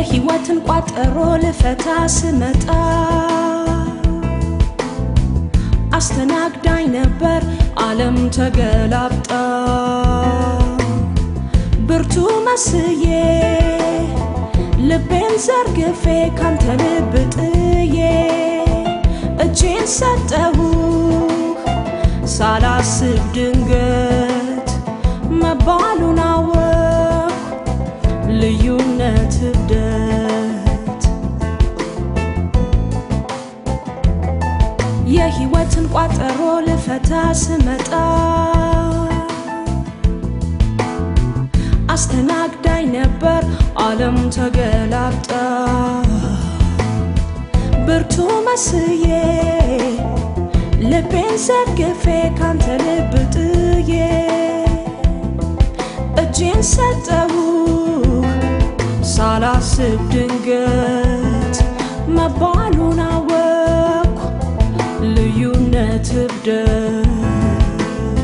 የህይወትን ቋጠሮ ልፈታ ስመጣ አስተናግዳኝ ነበር ዓለም ተገላብጣ ብርቱ መስዬ ልቤን ዘርግፌ ካንተ ልብ ጥዬ እጄን ሰጠሁ ሳላስብ ድንገት መባሉን አወቅሁ ልዩነት እብደት የህይወትን ቋጠሮ ልፈታ ስመጣ አስተናግዳኝ ነበር ዓለም ተገላብጣ ብርቱ መስዬ ልቤን ዘርግፌ ካንተ ልብ ጥዬ እጄን ሰጠሁ ሳላስብ ድንገት መባሉን አወቅሁ ልዩነት እብደት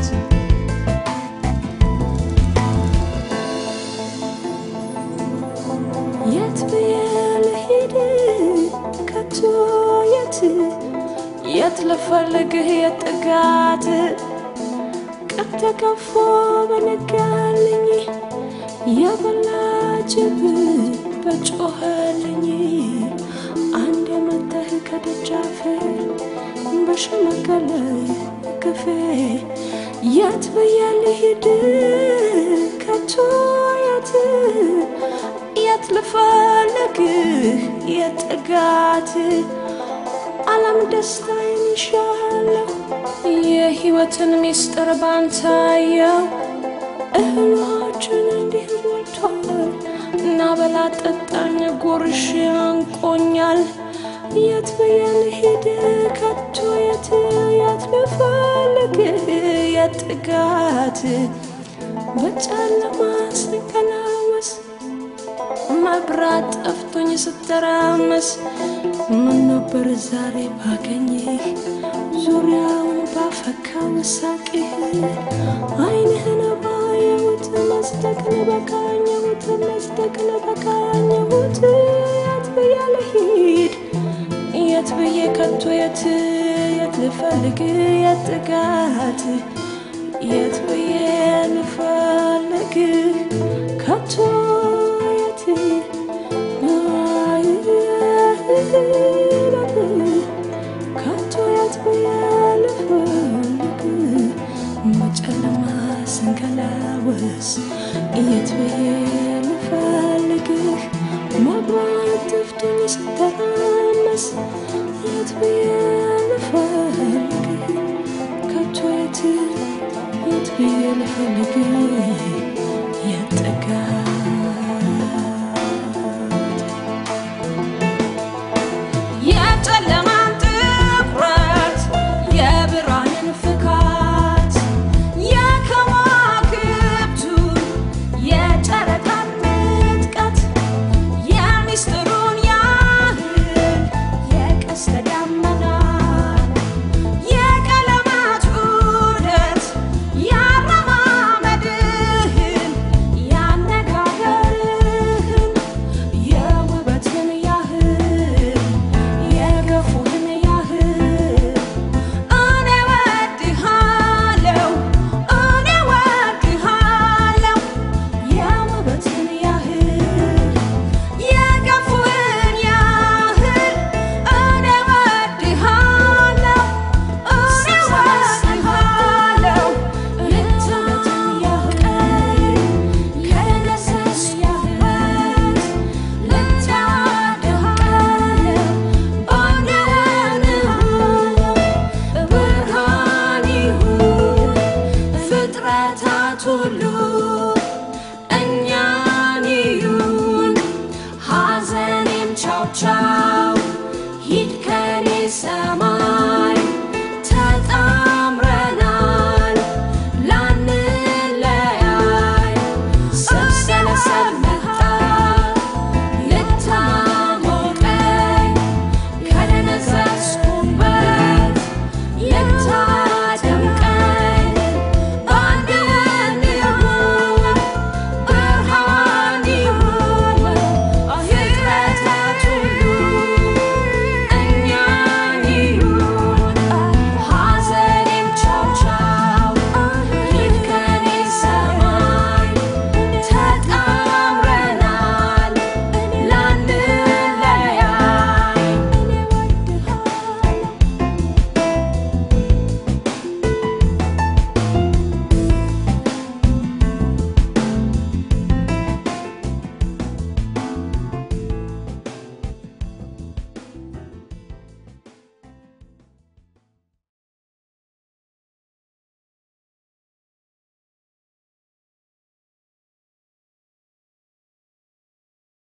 የት ብዬ ልሂድ ከቶ የት የት ልፈልግህ የጥጋት ቀን ተገፎ በነጋልኝ የበላጅብ በጮኸልኝ አንድ የመተህ ከደጃፌ በሸመገለ ክፌ የት ብዬ ልሂድ ከቶ የት የት ልፈልግህ የጥጋት ዓለም ደስታዬን ይሻለሁ የህይወትን ሚስጥር ባንታየው እህሏችን እንዲህ ሞልቷል እና በላ ጠጣኝ ጉርሽ አንቆኛል የት ብዬ ልሂድ ከቶ የት የት ልፈልግህ የጥጋት በጨለማ ስንከላወስ መብራት ጠፍቶኝ ስተራመስ ምን ነበር ዛሬ ባገኝህ ዙሪያውን ባፈካው ሳቅህ አይንህን ባየሁት መስደቅን በቃኘሁት መስደቅን በቃኘሁት የት ብዬ ልሂድ የት ብዬ ከቶ የት የት ልፈልግ የት ጥጋት የት ብዬ ልፈልግ ከቶ የት ከቶ የት ብዬ ልፈልግ በጨለማ ስንከላወስ የት ብዬ ልፈልግህ መብራት ጠፍቶኝ ስተራመስ የት ብዬ ልፈልግህ ከቶ የት የት ብዬ ልፈልግህ